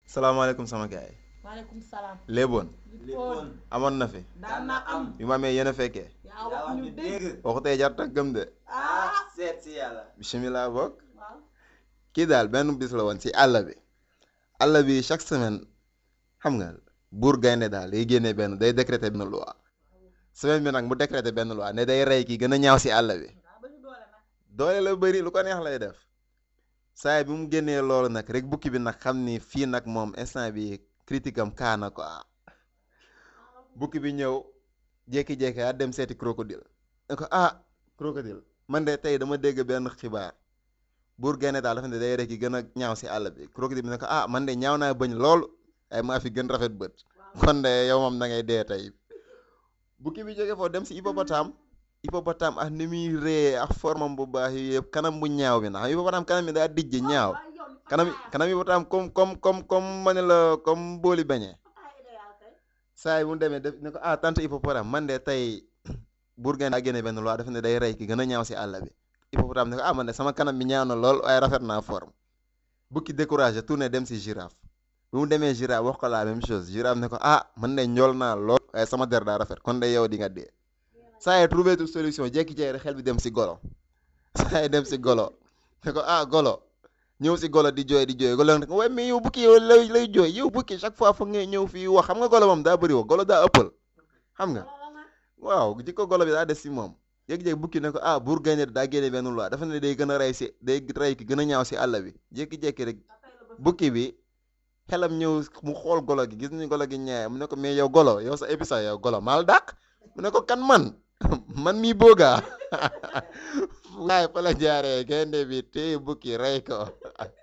salaamaaleykum sama gaay maaleykum salaam. léeboon Lippoon amoon na fi daan na am. bi ma amee yéen a fekkee yaa wax ñu dégg. waxu tey jar tak gëm de ah. seet si yàlla. bisimilah bokk waaw. kii daal benn bis la woon si àll bi àll bi chaque semaine xam nga buur gaynde daal day génnee benn day décréter benn loi semaine bi nag mu décréter benn loi ne day rey ki gën a ñaaw si àll bi daa bëri doole nag. doole la bëri lu ko neex lay def saay bi mu génnee loolu nag rek bukki bi nag xam ni fii nag moom instant bi critique am kaana quoi bukki bi ñëw jékki-jékki a dem seeti crocodile ne ko ah crocodile man de tey dama dégg benn xibaar buur gaynde daal dafa ne day rek yi gën a ñaaw si àll bi crocodile bi ne ko ah man de ñaaw naa bëñ loolu ay maa fi gën rafet bët kon de yow moom da ngay dee tey bukki bi jóge foofu dem si hippopotame hippopotame ak ni muy ree ak formam bu baax yi yëpp kanam bu ñaaw bi ndax hippopotame kanam bi daa dijj ñaaw kanam kanam hippopotame comme comme comme comme ma ne la comme booli beñe saa yi mu demee def ne ko ah tante hippopotame man de tey buur gaynde daa génne benn loi dafa ne day rey ki gën a ñaaw si àll bi hippopotame ne ko ah man de sama kanam bi ñaaw na lool waaye rafet naa forme bukki découragé tourné dem si girafe bi mu demee girafe wax ko la même chose girafe ne ko ah man de njool naa lool waaye sama der daa rafet kon de yow di nga dee saa yi trouvé tout solution jékki-jékki rek xel bi dem si golo saa yi dem si golo ne ko ah golo ñëw si golo di jooy di jooy golo ne ko waaye mais yow bukki yow lay lay jooy yow bukki chaque fois foog ngay ñëw fii wax xam nga golo moom daa bëri wax golo daa ëppal xam nga waaw jikko golo bi daa des si moom jékki-jékki bukki ne ko ah buur gaynde daa génne benn loi dafa ne day gën a rey si day rey ki gën a ñaaw si àll bi jékki-jékki rek bukki bi xelam ñëw mu xool golo gi gis ni golo gi ñaaye mu ne ko mais yow golo yow sa épisode yow golo maal dàq mu ne ko kan man man mii boogaa waaye fa la jaaree gaynde bi téye bukki rey ko